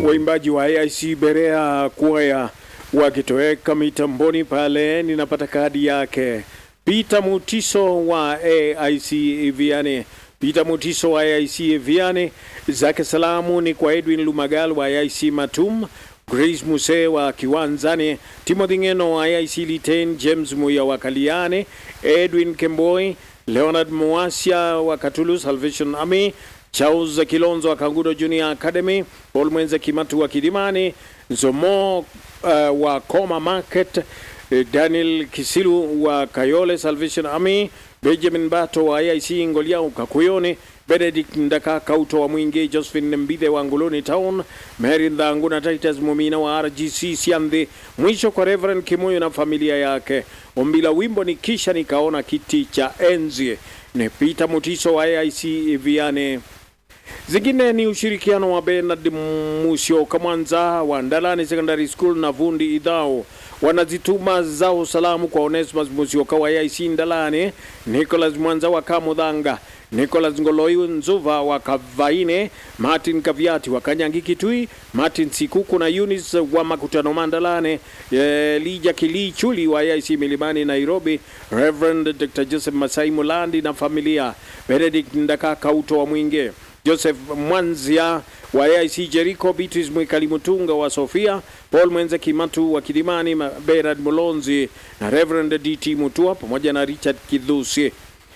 waimbaji wa AIC Berea kwaya wakitoweka mitamboni pale, ninapata kadi yake Peter Mutiso wa AIC Viane. Peter Mutiso wa AIC Viane, zake salamu ni kwa Edwin Lumagal wa AIC Matum, Grace Muse wa Kiwanzani, Timothy Ngeno wa AIC Liten, James Muya wa Kaliane, Edwin Kemboi, Leonard Muasia wa Katulu Salvation Army, Charles Kilonzo wa Kangudo Junior Academy, Paul Mwenze Kimatu wa Kidimani, Zomo uh, wa Koma Market, eh, Daniel Kisilu wa Kayole Salvation Army, Benjamin Bato wa AIC Ngolia Kakuyone, Benedict Ndaka Kauto wa Mwingi, Josephine Mbithe wa Nguluni Town, Mary Ndhangu na Titus Mumina wa RGC Siandhi. Mwisho kwa Reverend Kimuyu na familia yake. Ombi la wimbo ni kisha nikaona kiti cha enzi. Ni Peter Mutiso wa AIC Viane. Zingine ni ushirikiano wa Bernard Musyo Kamwanza wa Ndalani Secondary School na Vundi Idhao wanazituma zao salamu kwa Onesimus Musyoka wa AIC Ndalani, Nicholas Mwanza wa Kamudhanga, Nicholas Ngoloi Nzuva wa Kavaine, Martin Kaviati wa Kanyangi Kitui, Martin Sikuku na Eunice wa Makutano Mandalane, eh, Lija Kilichuli wa AIC Milimani Nairobi, Reverend Dr. Joseph Masai Mulandi na familia, Benedict Ndaka Kauto wa Mwinge, Joseph Mwanzia wa AIC Jericho, Beatrice Mwikali Mutunga wa Sofia, Paul Mwenze Kimatu wa Kidimani, Ma- Berard Mulonzi na Reverend DT Mutua pamoja na Richard Kidhusi.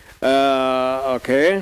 Uh, okay.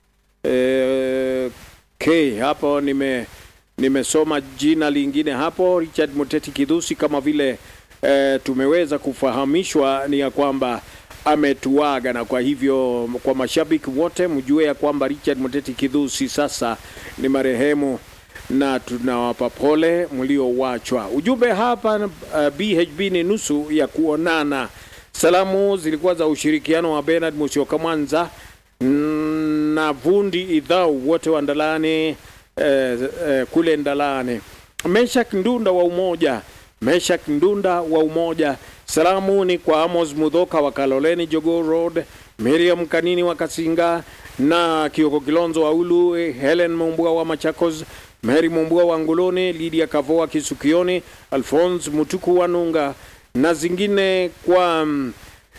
Eh, okay, hapo nime nimesoma jina lingine hapo Richard Muteti Kidhusi, kama vile eh, tumeweza kufahamishwa ni ya kwamba ametuaga, na kwa hivyo kwa mashabiki wote mjue ya kwamba Richard Muteti Kidhusi sasa ni marehemu na tunawapa pole mliowachwa. Ujumbe hapa uh, BHB ni nusu ya kuonana. Salamu zilikuwa za ushirikiano wa Bernard Musyoka Mwanza mm, na Vundi Idhau wote wa Ndalane eh, eh, kule Ndalane. Meshak Ndunda wa Umoja, Meshak Ndunda wa Umoja. Salamu ni kwa Amos Mudhoka wa Kaloleni Jogoo Road, Miriam Kanini wa Kasinga na Kioko Kilonzo wa Ulu, eh, Helen Mumbua wa Machakos, Mary Mumbua wa Nguloni, Lydia Kavoa Kisukioni, Alphonse Mutuku wa Nunga na zingine kwa mm,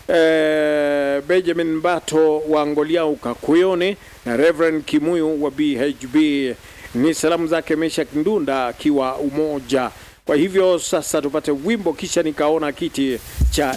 eh, Benjamin Bato wa Ngolia Ukakuyoni na Reverend Kimuyu wa BHB. Ni salamu zake Meshak Ndunda akiwa Umoja. Kwa hivyo sasa tupate wimbo, kisha nikaona kiti cha